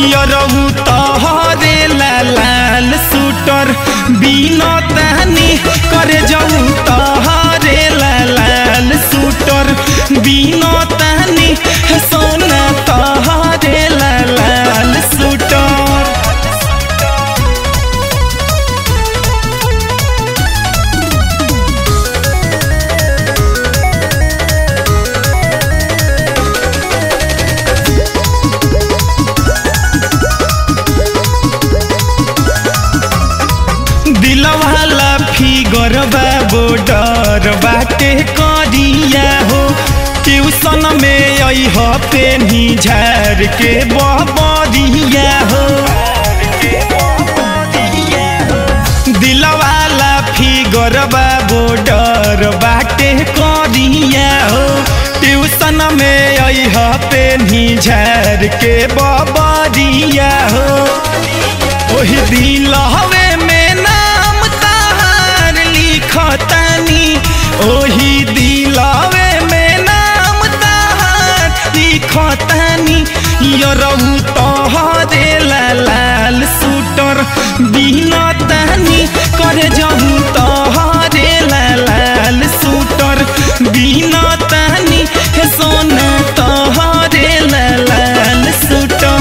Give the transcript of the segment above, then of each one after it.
यरहु तहरे लाल सूटर बिना तहनी करे जाऊ तहरे लाल सूटर बिना तहनी सोना तहरे लाल सूटर दिलवाला फिगर बा बोडर बाटे करिया हो ट्यूशन में अह पेनी झार के बबरिया हो दिलवाला फिगर बा बोडर बाटे करिया हो ट्यूशन में अह पेनी झार के बबरिया हो ओही दिल हवे में नाम तहार लिखतानी ओही दिलवे में नाम तहार लिखतानी यरहु तहरे लाल सूटर बिना तहनी करे जहु तहरे लाल सूटर बिना तहनी हे सोना तहरे लाल सूटर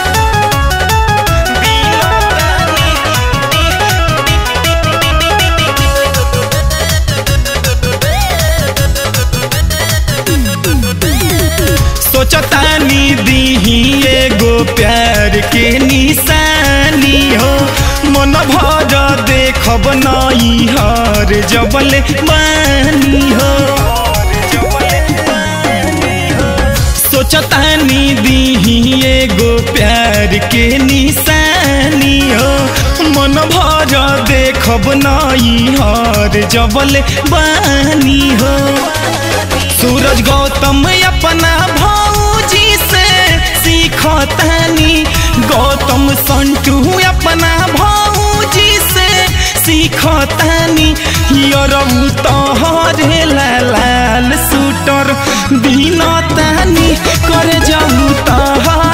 सोचतानी दीही एगो प्यार के निशानी हो मन भर देखब नई हर जबल बानी हो सोचतानी दीही एगो प्यार के निशानी हो मन भर देखब नई हर जबल बानी हो सूरज गौतम अपना भौजी से सीखतानी गौतम संटू अपना भौजी से सीखतानी यरऊ तहरे लाल सूटर बिना तानी करे जाऊ तहर